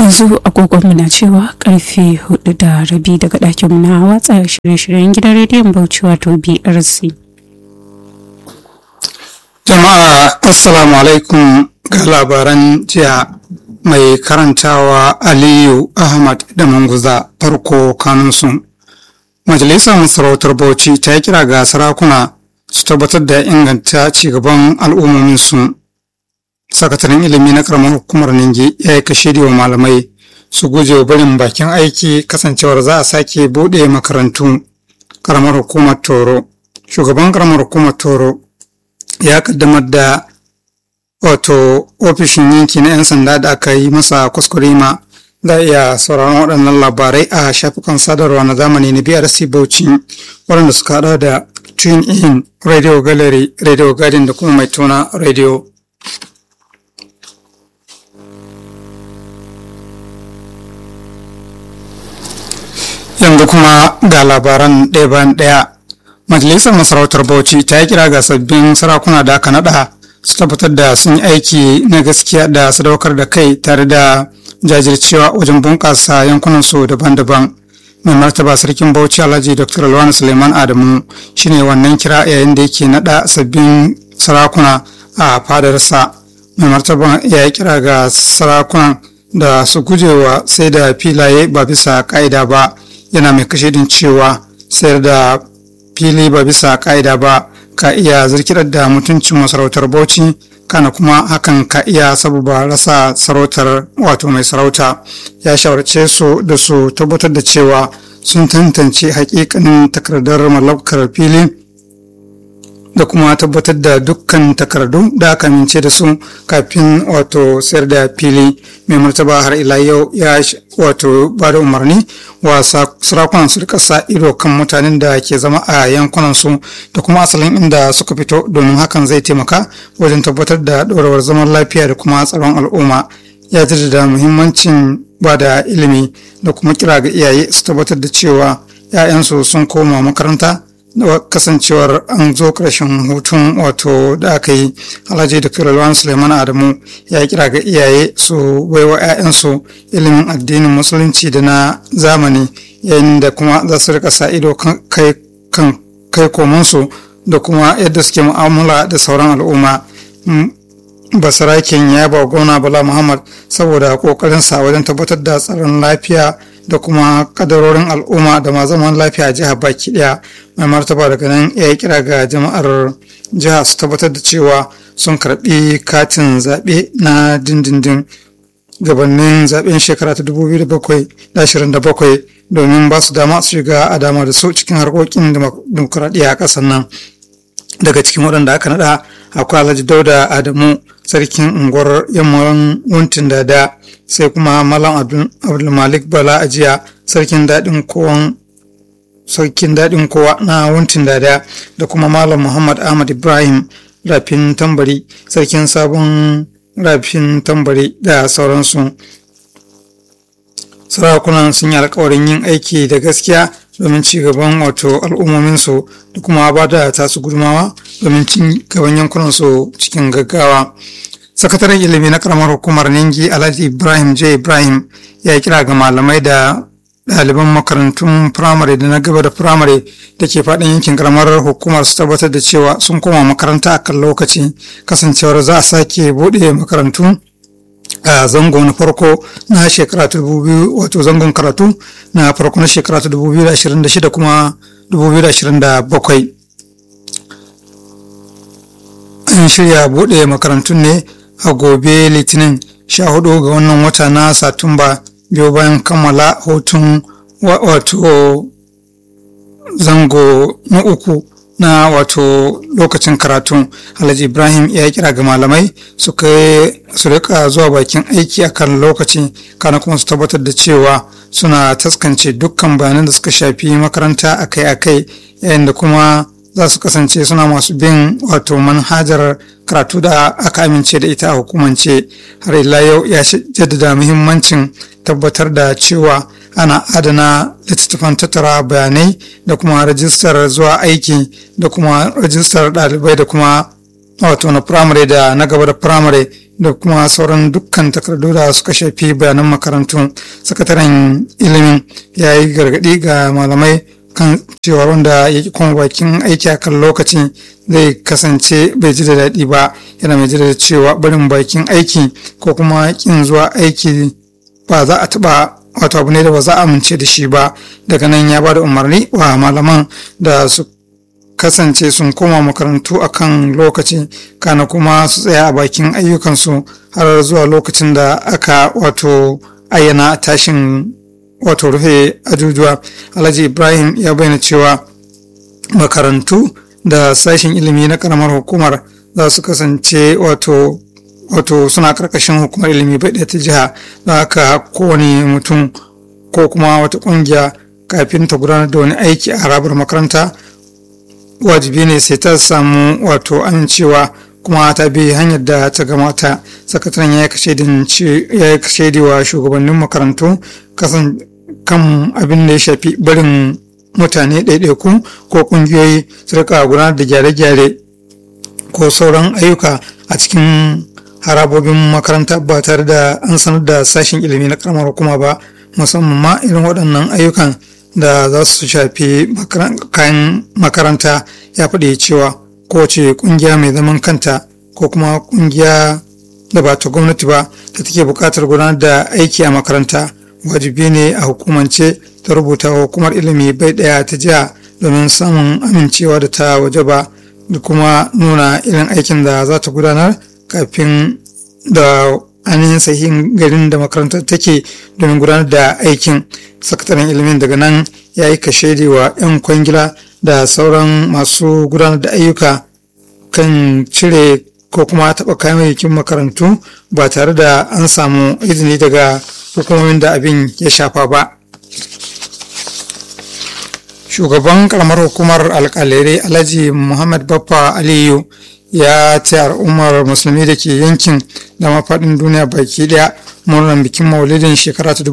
yanzu agogonmu na cewa karfe hudu da rabi daga ɗakinmu na watsa shirye-shiryen gidan rediyon bauchi wato brc jama'a assalamu alaikum ga labaran jiya mai karantawa aliyu ahmad da manguza farko kanunsu majalisar masarautar bauchi ta yi kira ga sarakuna su tabbatar da inganta cigaban al'ummominsu sakataren ilimi na karamar hukumar ningi ya yi kashe wa malamai su guje wa barin bakin aiki kasancewar za a sake buɗe makarantu karamar hukumar toro shugaban karamar hukumar toro ya kaddamar da wato ofishin yanki na 'yan sanda da aka yi masa kuskurema za a iya sauraron waɗannan labarai a shafukan sadarwa na zamani na brc bauchi waɗanda suka haɗa da tune in radio gallery radio garden da kuma mai tona radio yanzu kuma ga labaran ɗaya bayan ɗaya majalisar masarautar bauchi ta yi kira ga sabbin sarakuna da aka naɗa su tabbatar da sun yi aiki na gaskiya da sadaukar da kai tare da jajircewa wajen bunƙasa yankunan su daban-daban mai martaba sarkin bauchi alhaji dr alwani suleiman adamu shine wannan kira yayin da yake naɗa sabbin sarakuna a fadarsa mai martaba ya yi kira ga sarakunan da su gujewa sai da filaye ba bisa ka'ida ba yana mai kashedin cewa sayar da fili ba bisa ka'ida ba ka iya zirkirar da mutuncin masarautar bauchi kana kuma hakan ka iya sababa rasa sarautar wato mai sarauta ya shawarce su da su tabbatar da cewa sun tantance hakikanin takardar mallakar fili da kuma tabbatar da dukkan takardu da aka amince da su kafin wato sayar da fili mai martaba har ila yau ya wato ba da umarni wa sarakunan su rika sa ido kan mutanen da ke zama a yankunan su da kuma asalin inda suka fito domin hakan zai taimaka wajen tabbatar da ɗorewar zaman lafiya da kuma tsaron al'umma ya jaddada muhimmancin ba da ilimi da kuma kira ga iyaye su tabbatar da cewa 'ya'yansu sun koma makaranta da kasancewar an zo ƙarshen hutun wato da aka yi alhaji da firalwan suleiman adamu ya kira ga iyaye su baiwa 'ya'yansu ilimin addinin musulunci da na zamani yayin da kuma za su rika sa ido kan kai komansu da kuma yadda suke mu'amala da sauran al'umma basaraken ya ba gwamna bala muhammad saboda kokarinsa wajen tabbatar da tsaron lafiya da kuma kadarorin al'umma da ma zaman lafiya a jihar baki daya mai martaba daga nan ya yi kira ga jama'ar jiha su tabbatar da cewa sun karbi katin zaɓe na dindindin gabanin zaɓen shekara ta 2027 domin ba su dama su shiga a dama da su cikin harkokin demokuraɗiyya a ƙasar nan daga cikin waɗanda aka naɗa akwai alhaji dauda adamu sarkin unguwar yamman wuntin dada sai kuma malam abdulmalik bala ajiya sarkin daɗin kowan sarkin daɗin kowa na wuntin dada da kuma malam muhammad ahmad ibrahim rafin tambari sarkin sabon rafin tambari da sauransu sarakunan sun yi alkawarin yin aiki da gaskiya domin ci gaban wato al'ummominsu da kuma ba da tasu gudumawa domin ci gaban yankunansu cikin gaggawa sakataren ilimi na karamar hukumar ningi alhaji ibrahim j ibrahim ya kira ga malamai da ɗaliban makarantun firamare da na gaba da firamare da ke faɗin yankin karamar hukumar su tabbatar da cewa sun koma makaranta a kan lokaci kasancewar za a sake buɗe makarantu a zango na farko na shekara ta dubu wato zangon karatu na farko na shekara ta dubu biyu da ashirin da shida kuma dubu biyu da ashirin da bakwai an shirya buɗe makarantun ne a gobe litinin sha hudu ga wannan wata na satumba biyu bayan kammala hutun wato zango na uku na wato lokacin karatu alhaji ibrahim ya kira ga malamai su su rika zuwa bakin aiki akan lokaci kana kuma su tabbatar da cewa suna taskance dukkan bayanan da suka shafi makaranta akai-akai yayin da kuma za su kasance suna masu bin wato manhajar karatu da aka amince da ita a hukumance har ila yau ya jaddada muhimmancin tabbatar da cewa ana adana littattafan tattara bayanai da kuma rajistar zuwa aiki da kuma rajistar ɗalibai da kuma wato na firamare da na gaba da firamare da kuma sauran dukkan takardu da suka shafi bayanan makarantu sakataren ilimin ya yi gargaɗi ga malamai kan cewa wanda ya kuma bakin aiki a kan lokaci zai kasance bai ji da daɗi ba yana mai da cewa barin bakin aiki ko kuma kin zuwa aiki ba za a taɓa wato abu ne da ba za a amince da shi ba daga nan ya ba da umarni wa malaman da su kasance sun koma makarantu a kan lokaci kana kuma su tsaya a bakin ayyukansu har zuwa lokacin da aka wato ayyana tashin wato rufe ajujuwa alhaji ibrahim ya bayyana cewa makarantu da sashen ilimi na karamar hukumar za su kasance wato wato suna karkashin hukumar ilimi bai ta jiha da haka kowane mutum ko kuma wata kungiya kafin ta gudanar da wani aiki a harabar makaranta wajibi ne sai ta samu wato amincewa kuma ta bi hanyar da ta gamata sakataren ya yi kashe wa shugabannin makarantu kasan kan abin da ya shafi barin mutane ɗaiɗaiku ko ƙungiyoyi su rika gudanar da gyare-gyare ko sauran ayyuka a cikin harabobin makaranta ba tare da an sanar da sashen ilimi na karamar hukuma ba musamman ma irin waɗannan ayyukan da za su shafi kayan makaranta ya faɗi cewa kowace ƙungiya mai zaman kanta ko kuma ƙungiya da ba ta gwamnati ba da take buƙatar gudanar da aiki a makaranta wajibi ne a hukumance ta rubuta wa hukumar ilimi bai ɗaya ta jiha domin samun amincewa da ta waje ba da kuma nuna irin aikin da za ta gudanar kafin da ainihin sahihin garin da makarantar take domin gudanar da aikin sakataren ilimin daga nan ya yi kashedi wa 'yan kwangila da sauran masu gudanar da ayyuka kan cire ko kuma taɓa kayayyakin makarantu ba tare da an samu izini daga hukumomin da abin ya shafa ba shugaban karamar hukumar alkalere alhaji muhammad baffa aliyu ya ce al'ummar musulmi da ke yankin da mafaɗin duniya baki ɗaya murnar bikin maulidin shekara ta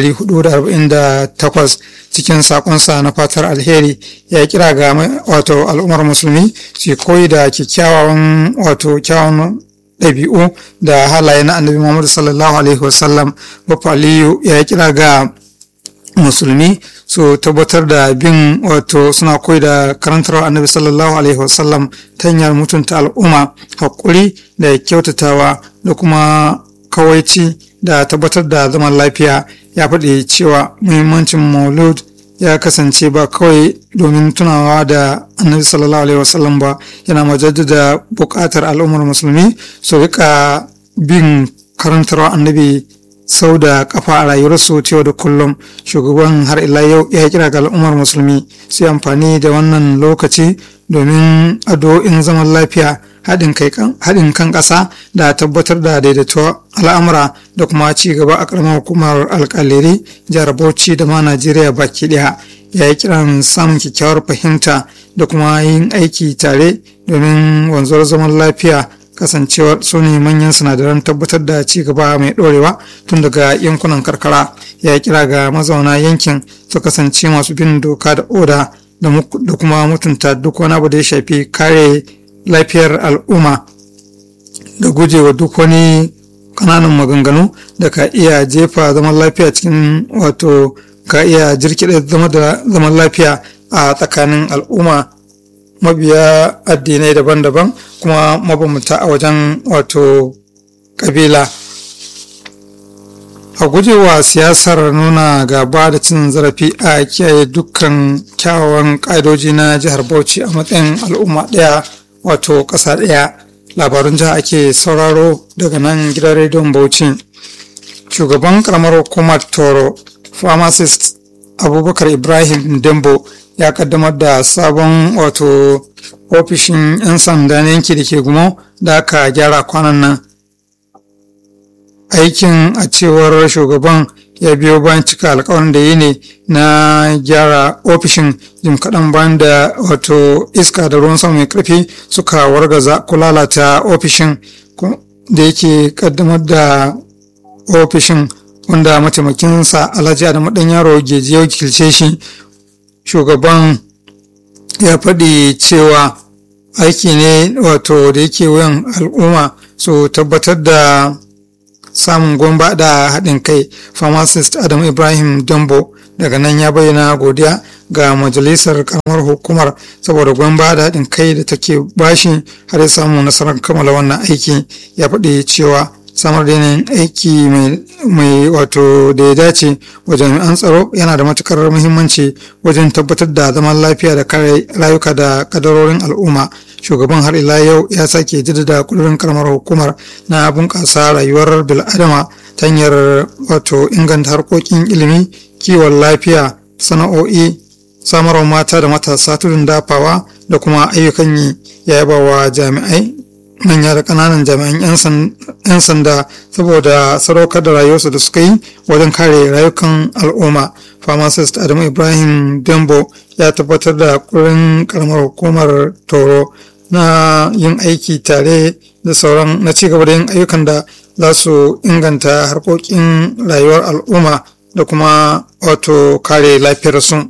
1448 cikin sakonsa na fatar alheri ya kira ga wato al'ummar musulmi su koyi da kyakkyawan wato kyawun ɗabi'u da halaye na annabi muhammadu sallallahu alaihi wasallam baffa aliyu ya kira ga musulmi su tabbatar da bin wato suna koyi da karantar annabi sallallahu alaihi wasallam ta hanyar mutunta al'umma haƙuri da kyautatawa da kuma kawaici da tabbatar da zaman lafiya ya faɗi cewa muhimmancin maulud ya kasance ba kawai domin tunawa da annabi sallallahu alaihi wasallam ba yana majaddada buƙatar al'ummar musulmi su rika bin karantarwa annabi sau da kafa a rayuwarsu ta yau da kullum shugaban har ila yau ya kira ga al'ummar musulmi su amfani da wannan lokaci domin addu'o'in zaman lafiya haɗin kan ƙasa da tabbatar da daidaituwar al'amura da kuma ci gaba a ƙaramar hukumar alƙaliri jihar bauchi da ma najeriya baki ɗaya ya yi kiran samun kyakkyawar fahimta da kuma yin aiki tare domin wanzuwar zaman lafiya kasancewar su ne manyan sinadaran tabbatar da ci gaba mai ɗorewa tun daga yankunan karkara ya kira ga mazauna yankin su kasance masu bin doka da oda da kuma mutunta duk wani abu da ya shafi kare lafiyar al'umma da gujewa duk wani kananan maganganu da ka iya jefa zaman lafiya cikin wato ka iya jirkiɗe zaman lafiya a tsakanin al'umma mabiya addinai daban-daban kuma mabambanta a wajen wato kabila a gujewa siyasar nuna gaba da cin zarafi a kiyaye dukkan kyawawan ƙa'idoji na jihar bauchi a matsayin al'umma ɗaya wato ƙasa ɗaya labarun jiha ake sauraro daga nan gidan rediyon bauchi shugaban karamar hukumar toro pharmacist abubakar ibrahim dembo ya kaddamar da sabon wato ofishin 'yan sanda na yanki da ke gumo da aka gyara kwanan nan aikin a cewar shugaban ya biyo bayan cika alkawarin da yi ne na gyara ofishin jim kaɗan bayan da wato iska da ruwan sama mai ƙarfi suka wargaza ko lalata ofishin da yake kaddamar da ofishin wanda mataimakinsa alhaji adamu ɗan yaro geji ya wakilce shi shugaban ya faɗi cewa aiki ne wato da yake wuyan al'umma su tabbatar da samun gomba da haɗin kai pharmacist adam ibrahim dambo daga nan ya bayyana godiya ga majalisar karamar hukumar saboda gomba da haɗin kai da take bashi har ya samu nasarar kammala wannan aiki ya faɗi cewa samar da yanayin aiki mai wato da ya dace wa jami'an tsaro yana da matukar muhimmanci wajen tabbatar da zaman lafiya da kare rayuka da kadarorin al'umma shugaban har ila yau ya sake jaddada kudurin karamar hukumar na bunƙasa rayuwar bil'adama ta hanyar wato inganta harkokin ilimi kiwon lafiya sana'o'i samarwa mata da matasa tudun dafawa da kuma ayyukan yi ya yaba wa jami'ai manya da ƙananan jami'an 'yan sanda saboda sadaukar da rayuwarsu da suka yi wajen kare rayukan al'umma pharmacist adamu ibrahim dembo ya tabbatar da kurin karamar hukumar toro na yin aiki tare da sauran na cigaba da yin ayyukan da za su inganta harkokin rayuwar al'umma da kuma wato kare lafiyarsu.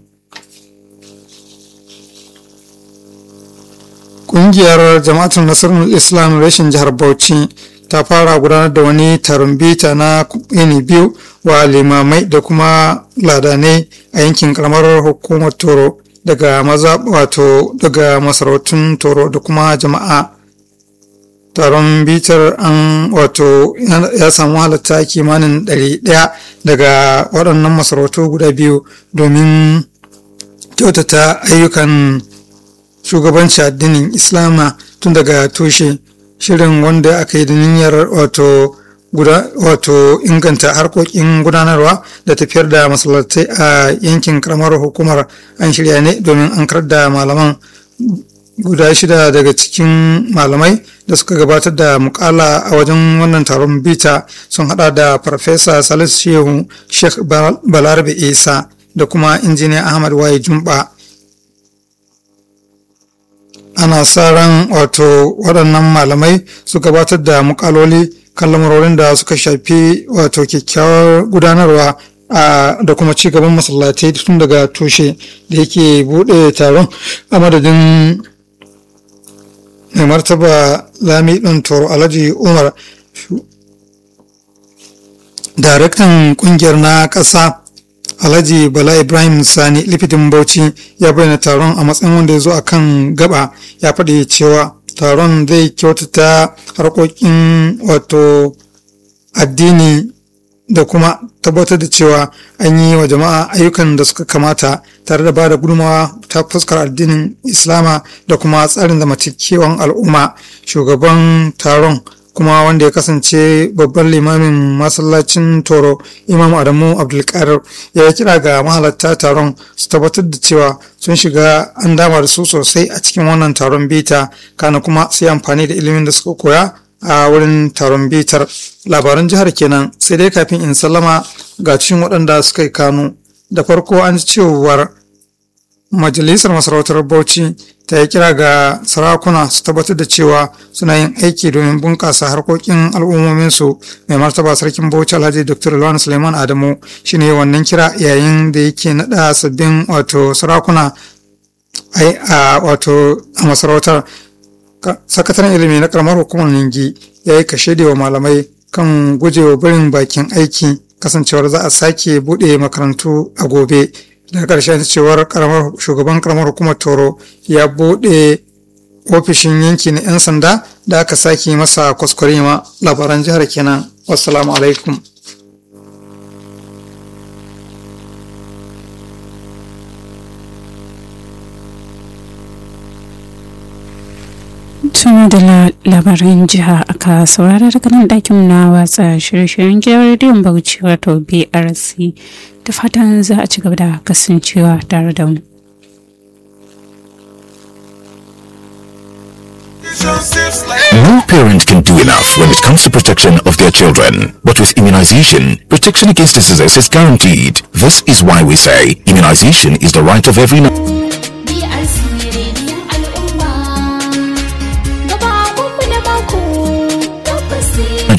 Ƙungiyar jama'atul nasarar islam rashin jihar bauchi ta fara gudanar da wani taron bita na yini biyu wa limamai da kuma ladanai a yankin karamar hukumar toro daga maza wato daga masarautun toro da kuma jama'a taron bitar an wato ya samu halatta kimanin ɗari ɗaya daga waɗannan masarautu guda biyu domin kyautata ayyukan shugabanci addinin islama tun daga tushe shirin wanda aka yi da niyyar wato wato inganta harkokin gudanarwa da tafiyar da masallatai a yankin karamar hukumar an shirya ne domin an karar da malaman guda shida daga cikin malamai da suka gabatar da mukala a wajen wannan taron bita sun hada da farfesa salisu shehu sheikh balarabe isa da kuma injiniya ahmad waye jumba ana sa ran wato waɗannan malamai su gabatar da mukaloli kan lamarorin da suka shafi wato kyakkyawar gudanarwa da kuma ci gaban masallatai tun daga tushe da yake buɗe taron a madadin mai martaba lami ɗin toro alhaji umar daraktan ƙungiyar na ƙasa Alhaji Bala Ibrahim Sani lifitin Bauchi ya bayyana taron a matsayin wanda ya zo a kan gaba ya faɗi cewa taron zai kyautata harkokin wato addini da kuma tabbatar da cewa an yi wa jama'a ayyukan da suka kamata tare da ba da gudunmawa ta fuskar addinin islama da kuma tsarin zamantakewan al'umma shugaban taron kuma wanda ya kasance babban limamin masallacin toro imam adamu abdulkadir ya yi kira ga mahalarta taron su tabbatar da cewa sun shiga an dama da su sosai a cikin wannan taron bita kana kuma su yi amfani da ilimin da suka koya a wurin taron bitar labaran jihar kenan sai dai kafin in sallama ga cikin waɗanda suka yi kanu da farko an ji cewar majalisar masarautar bauchi ta yi kira ga sarakuna su tabbatar da cewa suna yin aiki domin bunƙasa harkokin al'ummominsu mai martaba sarkin bauchi alhaji dr lawan suleiman adamu shine wannan kira yayin da yake naɗa sabbin wato sarakuna a wato a masarautar sakataren ilimi na karamar hukumar ningi ya yi kashe wa malamai kan gujewa barin bakin aiki kasancewar za a sake buɗe makarantu a gobe daga ƙarshen cewar shugaban karamar hukumar toro ya buɗe ofishin yanki na 'yan sanda da aka sake masa kwaskwarima labaran jihar kenan wassalamu alaikum tun da labaran jiha aka saurara daga nan ɗakin na watsa shirye-shiryen gidan rediyon bauchi wato brc da fatan za a ci gaba da kasancewa tare da mu No parent can do enough when it comes to protection of their children. But with immunization, protection against diseases is guaranteed. This is why we say immunization is the right of every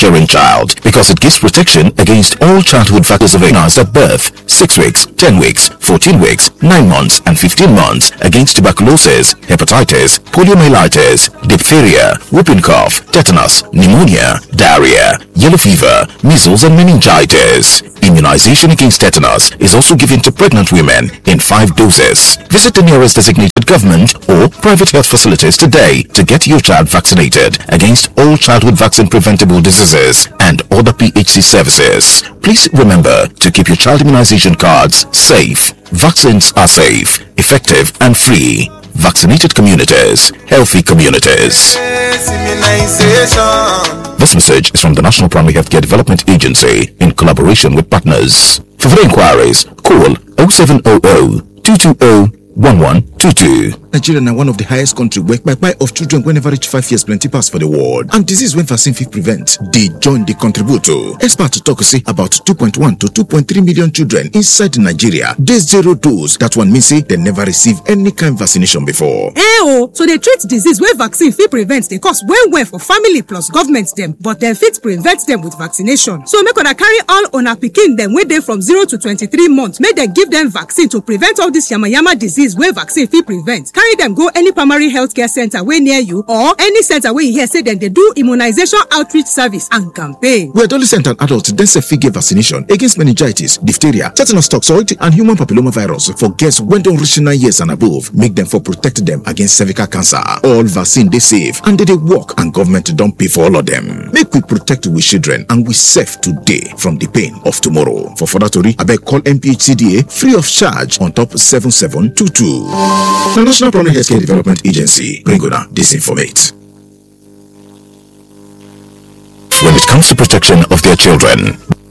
Nigerian child because it gives protection against all childhood factors of illness at birth, 6 weeks, 10 weeks, 14 weeks, 9 months and 15 months against tuberculosis, hepatitis, poliomyelitis, diphtheria, whooping cough, tetanus, pneumonia, diarrhea, yellow fever, measles and meningitis. Immunization against tetanus is also given to pregnant women in 5 doses. Visit the nearest designated government or private health facilities today to get your child vaccinated against all childhood vaccine preventable diseases and other PHC services. Please remember to keep your child immunization cards safe. Vaccines are safe, effective and free. Vaccinated communities, healthy communities. This message is from the National Primary Healthcare Development Agency in collaboration with partners. For further inquiries, call 0700 220 1122. Nigeria na one of the highest country where kpai of children wey never reach five years plenty pass for the world and disease wey vaccine fit prevent dey join dey contribute to. Experts talk say about 2.1 to 2.3 million children inside Nigeria dey zero dose. That one mean say dem never receive any kind vaccination before. Eh o, to dey treat disease wey vaccine fit prevent dey cost well well for family plus government dem but dem fit prevent dem with vaccination. So make una carry all una pikin dem wey dey from zero to twenty-three months make dem give dem vaccine to prevent all this yamayama disease wey vaccine fit prevent. Carry dem go any primary health care center wey near you or any center wey you hear say dem dey do immunization outreach service and campaign. We adolescent and adult dem sef fit get vaccination against meningitis, diphtheria, tetanus toxoid and human papillomavirus for girls wey don reach nine years and above. Make dem for protect dem against cervical cancer. All vaccine dey safe and dey dey work and government don pay for all of dem. Make we protect we children and we safe today from the pain of tomorrow. For further tori, abeg call NPHCDA free of charge on top 7722. The National Primary Healthcare Development Agency bring una disinformate. When it comes to protection of their children,